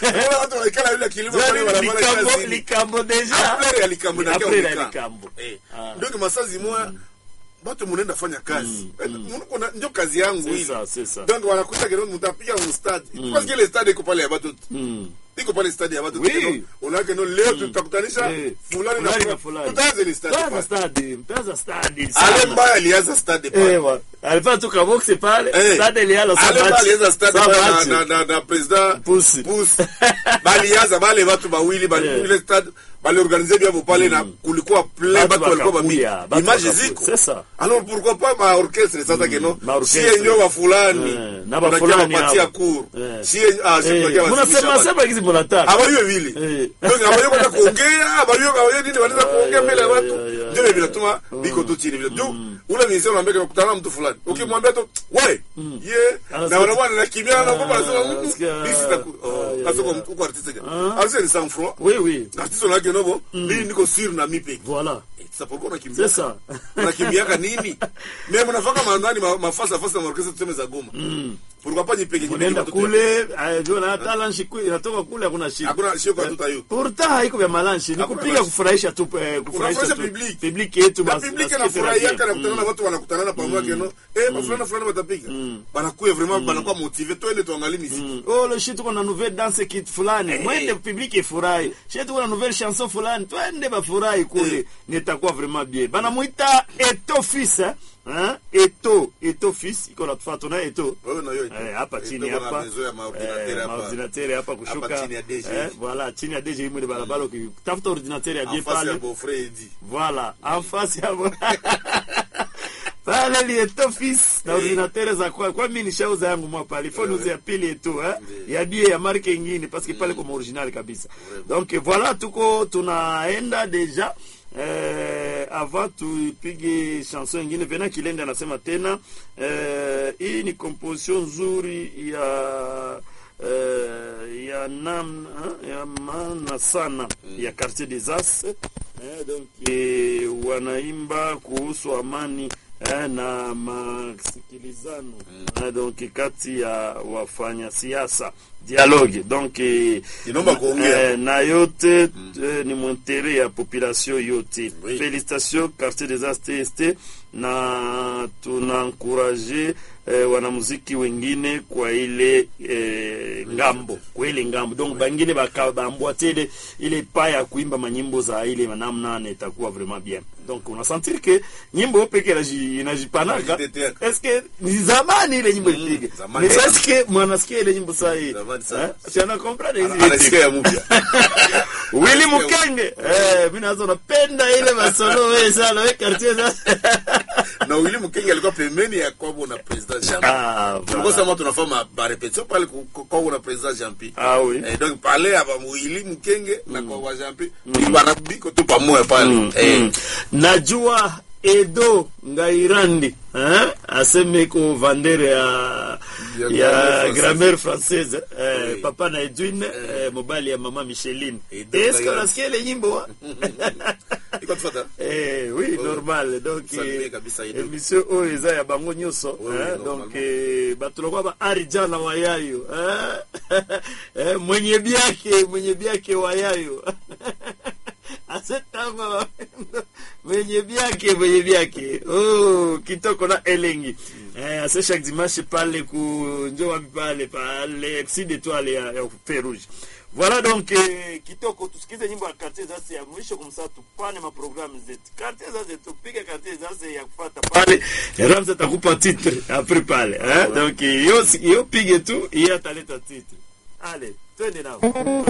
Unaona watu wanaikala yule kilimo pale barabara kila likambo siku. likambo deja Après ya likambo na Après ya kia likambo Eh. Ah. Donc masazi moya batu munaenda fanya kazi Eh, munuko na- njo kazi yangu C'est hili ça, c'est ça. donc wanakuta kero mutapiga mu stade parce que le stade iko pale ya batu Mm. iko pale stade ya batu Oui. Keno, unaona no leo tutakutanisha Eh, fulani fulani na na fulani fulani. tutaanza ni stade Taza pale. stadi, taza stadi ale sana. mbaya alianza stade pale Ewa, alifanya tu kaboksi pale, Eh. stadi iliala sa ale mbaya match. alianza stade Sa pale na- match. na- na- na president Pusi. Pusi. balianza bale batu bawili Eh. bali ile stade baliorganize byabo pale na kulikuwa plein Batu batu walikuwa wakakuya, bamingi batu image wakakuya. ziko C'est ça. alors pourquoi pas ma orchestre sasa keno ma orchestre. sie nyo wa fulani Eh, na ba fulani patia hao. cours Eh. sie ah sie Eh, tunakia munasema wasimisha sema kizi munataka. abaliwe vile Eh. donc abaliwe kwenda kuongea abaliwe kawaye nini wanaweza kuongea mbele ya watu ya, ya, ndio vile vinatuma biko tu chini vile ndio ule mzee unaambia kama kutana na mtu fulani ukimwambia tu we ye Anasikia- na wanakuwa na kimya na kwa Ah, sababu anasikia- this is ah, the ya, asoko ya. mtu kwa artiste artiste ni sans froid Oui, oui. artiste unake nobo mimi niko siri na mimi peke Voilà. sasa pourquoi unakimbia C'est ça. unakimbiaka nini mimi mnafaka mandani ma- mafasa fasa na orchestre tuseme za Goma pourquoi pas nipeke Unaenda kule, eh, ndio na hata lunch kule inatoka kule hakuna shida. hakuna sio kwa tutayo Pourtant haiko vya malanshi, ni Hakuna kupiga malanshi. kufurahisha tu eh, kufurahisha Unafurahisha tu public. public yetu na mas- public nasikia anafurahia tena kana bien. kutana na watu wanakutanana pamoja keno eh mafulana fulani watapiga banakuwa vraiment banakuwa motivé twende tuangalie muziki Oh, le shit tuko na nouvelle danse kit fulani mwende public ifurahi shit tuko na nouvelle chanson fulani twende bafurahi kule Eh. nitakuwa vraiment bien banamuita eto fils eh? Hein? eto eto fils iko natufuata na eto wewe na yote Eh, hapa chini Ndio hapa mamezo ya maordinateur Eh, hapa maordinateur hapa kushuka Hapa chini ya DG. eh, voilà chini ya DG imwe barabara ukitafuta ordinateur ya en bien face ya pale Beaufrey Edi voilà en face ya pale lieto fils na ordinateur za kwa kwa mimi nishauza yangu mwa pale phone uze ya pili tu eh ya bie ya marque nyingine parce que pale kwa original kabisa donc voilà tuko tunaenda deja eh, avant tupige chanson ingine vena kilende anasema tena eh, hii ni composition nzuri ya eh, ya namna ya maana sana ya quartier des As eh, donc eh, wanaimba kuhusu amani eh, na masikilizano eh, donc kati ya wafanya siasa dialogue donc eh, Inaomba kuongea. eh, na yote eh, ni mwentere ya population yote Oui. félicitations quartier des As TST na tunankuraje eh, wanamuziki wengine kwa ile eh, ngambo kwa ile ngambo donc bangine baka- bambwate ile ile pa ya kuimba manyimbo za ile namna na itakuwa vraiment bien donc unasentir que nyimbo peke inaji- inajipanaka Inajitetea. est-ce que ni zamani ile nyimbo ilipiga zamani. mais est-ce que mwanasikia ile nyimbo saa hii Zamani sana. Eh? si ana comprendre hizi anasikia ya mpya Willy Mukenge eh mimi nazo napenda ile masolo wewe sana wewe quartier sasa na Willy Mukenge alikuwa pembeni ya kwabo na president Jean ah tulikuwa voilà. sema tunafanya ba repetition pale ku- ku- kwabo na president Jean Pi ah oui Eh, donc pale hapa Willy Mukenge na kwa wa Jean Pi bana biko tu pamoja pale eh Mm. najua edo ngairandi eh? aseme ko vandere ya Ya ya grammaire grammaire française eh, Oui. papa na edwin eh, mobali ya mama micheline Edo eske Ngairandi. unasikia ile nyimbo iko tufuata Eh, oui Oh. normal donc Saluer eh, kabisa Edo. émission oyo eza ya bango nyonso Oui, oui, eh, normalement. donc eh, bato lokwa ba arijana wayayo eh? eh, mwenye byake mwenye byake wayayo asetanga mwenye byake mwenye byake oh, kitoko na elengi eh, ase chaque dimanche pale ku njo wapi pale pale sud étoile ya, ya Feu rouge voilà donc eh, kitoko tusikize nyimbo ya quartier zase ya mwisho kumsaa tupane maprogramu zetu quartier zase tupige quartier zase ya kufata pale ramza atakupa titre après pale eh? donc yo yo pige tu iye ataleta titre ale twende nao